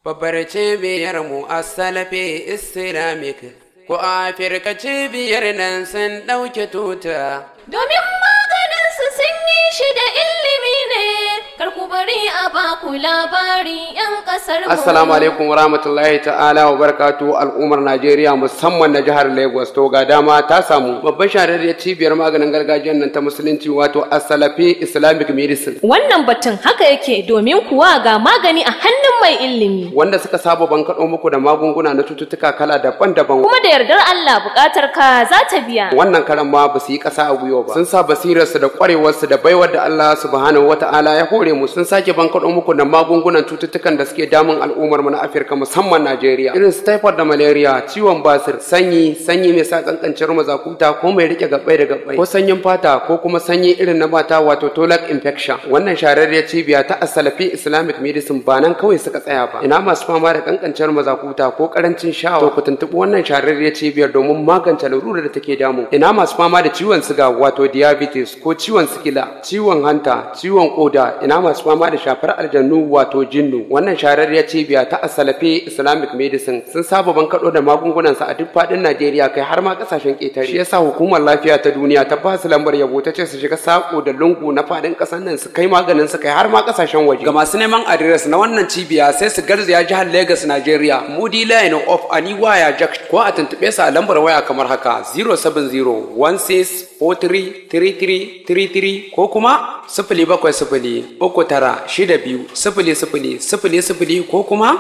Babbar cibiyar mu a Salafi Islamic ko Afirka cibiyar nan sun ɗauke tuta. Domin maganin su sun yi shi da ilimi ne, kar ku bari a baku labari 'yan ƙasar mu. Assalamu alaikum wa rahmatullahi ta'ala wa barakatu al'ummar Najeriya musamman na jihar Lagos to ga dama ta samu babban shahararriyar cibiyar maganin gargajiyar nan ta musulunci wato Asalafi Islamic Medicine Wannan batun haka yake domin kuwa ga magani a hannun mai ilimi. wanda suka saba bankaɗo muku da magunguna na cututtuka kala daban-daban Kuma da yardar Allah buƙatar ka za ta biya. wannan karan ma ba su yi ƙasa a gwiwa ba sun sa basirarsu da ƙwarewarsu da baiwar da Allah subhanahu wata'ala ya hore mu sun sake bankaɗo muku da magungunan cututtukan da suke damun al'ummar mu na Afirka musamman Najeriya irin su typhoid da malaria ciwon basir sanyi sanyi mai sa kankancin mazakuta ko mai rike gabbai da gabbai ko sanyin fata ko kuma sanyi irin na mata wato toilet infection wannan shararriyar cibiya ta Asalafi Islamic Medicine ba nan kawai suka tsaya ba ina masu fama da kankancin mazakuta ko karancin shawa to ku tuntuɓi wannan shararriyar cibiyar domin magance larurar da take damu ina masu fama da ciwon siga wato diabetes ko ciwon sikila ciwon hanta ciwon koda ina masu fama da shafar aljannu wato jinnu wannan shararriyar cibiya ta asalafi islamic medicine sun saba bankaɗo da magungunan sa a duk faɗin najeriya kai har ma ƙasashen ƙetare shi yasa hukumar lafiya ta duniya ta ba su lambar yabo ta ce su shiga sako da lungu na faɗin ƙasar nan su kai maganin su kai har ma ƙasashen waje ga masu neman adires na wannan cibiya sai su garzaya jihar lagos najeriya mudi line of aniwaya jack ko a tuntuɓe su a lambar waya kamar haka 07016433333 ko kuma sifili bakwai sifili uku tara shida biyu sifili sifili sifili sifili ko kuma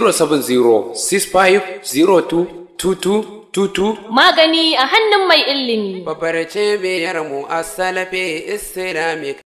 07065022222 Magani a hannun mai ilimi. Babbar cibiyar mu a Salafi Islamic